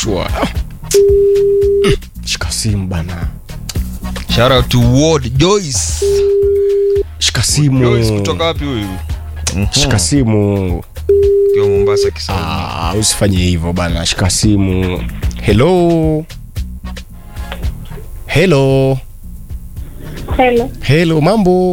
sure Ah. Mm, shika simu bana shout out to Ward Joyce shika Joyce simu kutoka wapi huyu shika simu Kiwa Mombasa Kisauni Ah, usifanye hivyo bana shika simu hello hello Hello. hello mambo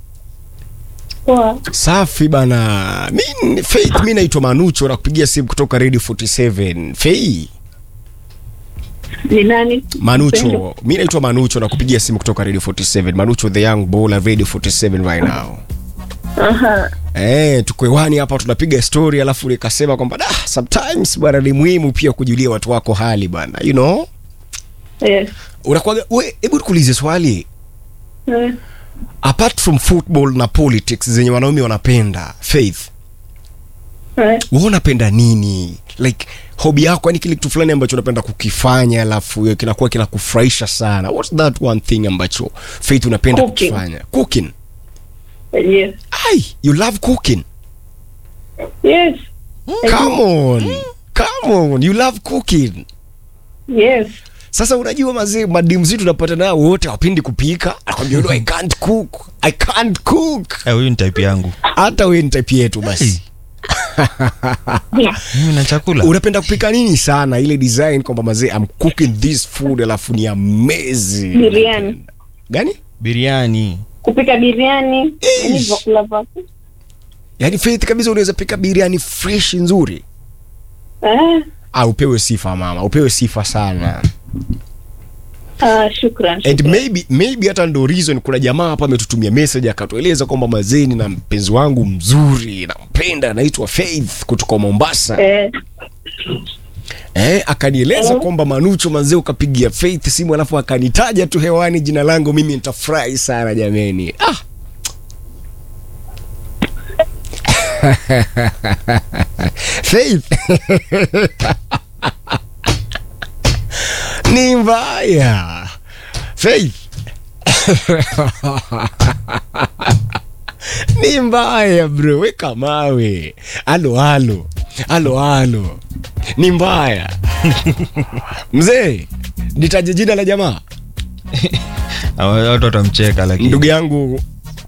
Poa. safi bana mi faith mi naitwa manucho nakupigia simu kutoka radio 47 fei Ni nani? manucho Pendo. mi naitwa manucho nakupigia simu kutoka radio 47 manucho the young bowler radio 47 right now Aha. Eh, tuko hewani hapa tunapiga story alafu nikasema kwamba da sometimes bwana ni muhimu pia kujulia watu wako hali bwana you know Yes. unakuwaga we hebu nikuulize swali Eh, apart from football na politics zenye wanaume wanapenda faith eh. wewe unapenda nini like hobi yako yani kile kitu fulani ambacho unapenda kukifanya alafu kinakuwa kinakufurahisha sana what's that one thing ambacho faith unapenda Cooking. kukifanya cooking Yes. ai you love cooking Yes. come on come on you love cooking Yes. sasa unajua mazee madimu zetu tunapata nao wote wapendi kupika akwambia "No, i can't cook i can't cook Eh, huyu ni type yangu hata we ni type yetu basi mimi na chakula unapenda kupika nini sana ile design kwamba mazee I'm cooking this food alafu ni amazing Biriani. gani biriani Kupika biriani. Yani Ish. vyakula vyako. yaani faith kabisa unaweza pika biriani fresh nzuri Eh. ah, upewe sifa mama upewe sifa sana Ah, shukran. and shukran. maybe maybe hata ndo reason kuna jamaa hapa ametutumia message akatueleza kwamba mazeni na mpenzi wangu mzuri nampenda anaitwa faith kutoka mombasa Eh. eh, akanieleza kwamba manucho manzee ukapigia faith simu alafu akanitaja tu hewani jina langu mimi nitafurahi sana jameni ah. faith ni mbaya faith ni mbaya bro weka mawe alo alo alo alo ni mbaya mzee nitaje jina la jamaa Hawa- watu watamcheka lakini ndugu yangu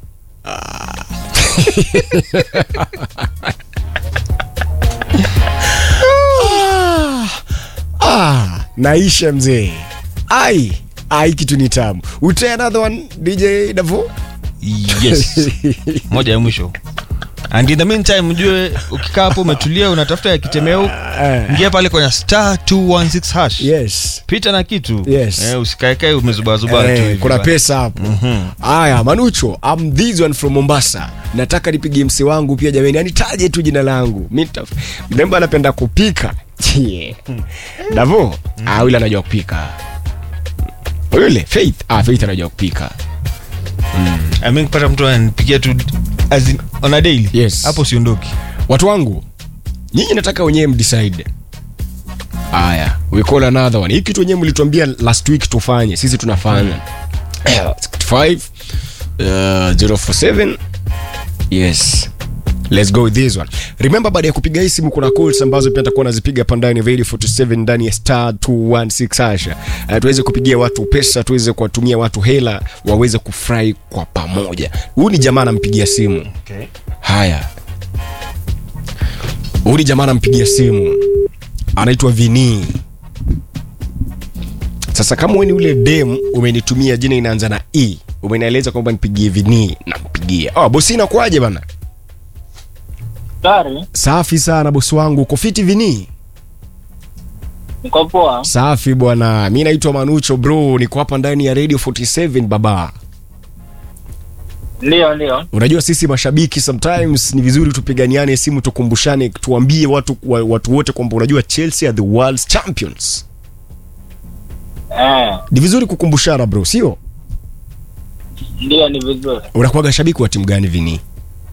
ah, ah, naisha mzee ai ai kitu ni tamu utay another one dj davo yes moja ya mwisho and in the meantime mjue ukikaa hapo umetulia unatafuta ya kitemeo Eh. ingia pale kwenye star 216 hash yes pita na kitu Yes. eh, usikaekae umezubazuba tu Eh, hivi kuna bana. pesa hapo haya manucho I'm this one from mombasa nataka nipige msi wangu pia jamani anitaje tu jina langu mi nita- mrembo anapenda kupika Chie. davo ah, yule anajua kupika yule faith ah, faith anajua kupika I mean, kupata mtu ananipigia tu as in, on a daily Yes. hapo siondoki watu wangu nyinyi nataka wenyewe mdecide haya we call another one hii kitu wenyewe mlituambia last week tufanye sisi tunafanya 65 uh, 047 yes let's go with this one remember baada ya kupiga hii simu kuna calls ambazo pia nitakuwa nazipiga hapa ndani ya radio 47 ndani ya star 216 hasha uh, tuweze kupigia watu pesa tuweze kuwatumia watu hela waweze kufurahi kwa pamoja huyu ni jamaa anampigia simu okay. haya huyu ni jamaa anampigia simu anaitwa vini sasa kama wewe ni ule dem umenitumia jina inaanza na e umenieleza kwamba nipigie vini nampigia oh, bosi inakuaje bana Dari, safi sana bosi wangu uko fiti vini niko poa. safi bwana mi naitwa manucho bro niko hapa ndani ya radio 47 baba Ndio, ndio. unajua sisi mashabiki sometimes ni vizuri tupiganiane simu tukumbushane tuambie watu wa- watu wote kwamba unajua chelsea are the world's champions Eh, ni vizuri kukumbushana bro sio ndio ni vizuri. unakuwaga shabiki wa timu gani vini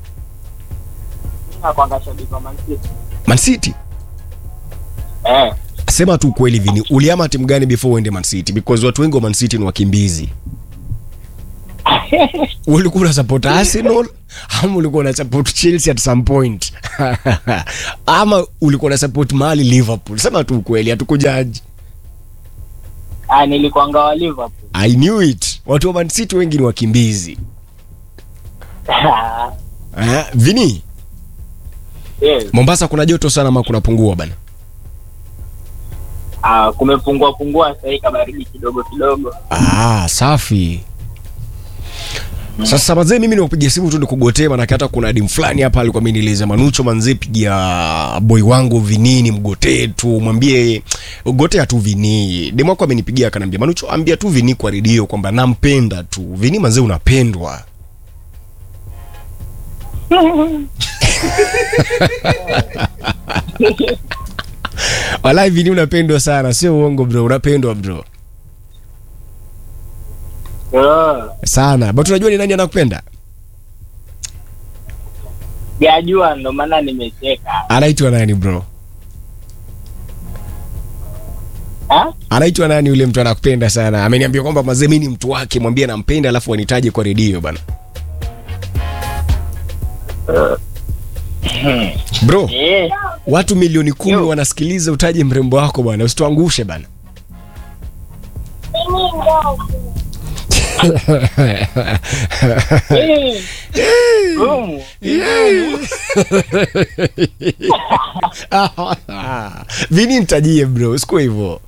Nakwanga shabiki wa Man City. man city Eh, sema tu ukweli vini uliama timu gani before uende man city because watu wengi wa man city ni wakimbizi ulikuwa una support arsenal ama ulikuwa una support chelsea at some point ama ulikuwa una support mali liverpool sema tu ukweli hatukujaji Ah, nilikuanga wa Liverpool. i knew it watu wa Man City wengi ni wakimbizi eh, vini yes. mombasa kuna joto sana ama kunapungua bana Ah, kumepungua pungua sasa hii kabaridi kidogo kidogo. ah, safi sasa mazee mimi niwapigia simu tu nikugotee manake hata kuna dim fulani hapa alikuwa amenieleza manucho manzee pigia boy wangu vinini mgotee tu mwambie gotea tu vini demu wako amenipigia akaniambia manucho ambia tu vini kwa redio kwamba nampenda tu vini manzee unapendwa walai vini unapendwa sana sio uongo bro unapendwa bro Oh, sana but unajua ni nani anakupenda sijajua ndo maana nimecheka. anaitwa nani bro Ah? anaitwa nani yule mtu anakupenda sana ameniambia kwamba mazee mi ni mtu wake mwambie nampenda alafu anitaje kwa redio bana bro Eh, watu milioni kumi Yo. wanasikiliza utaje mrembo wako bwana usituangushe bana eh, gumu. vini nitajie bro siku hivyo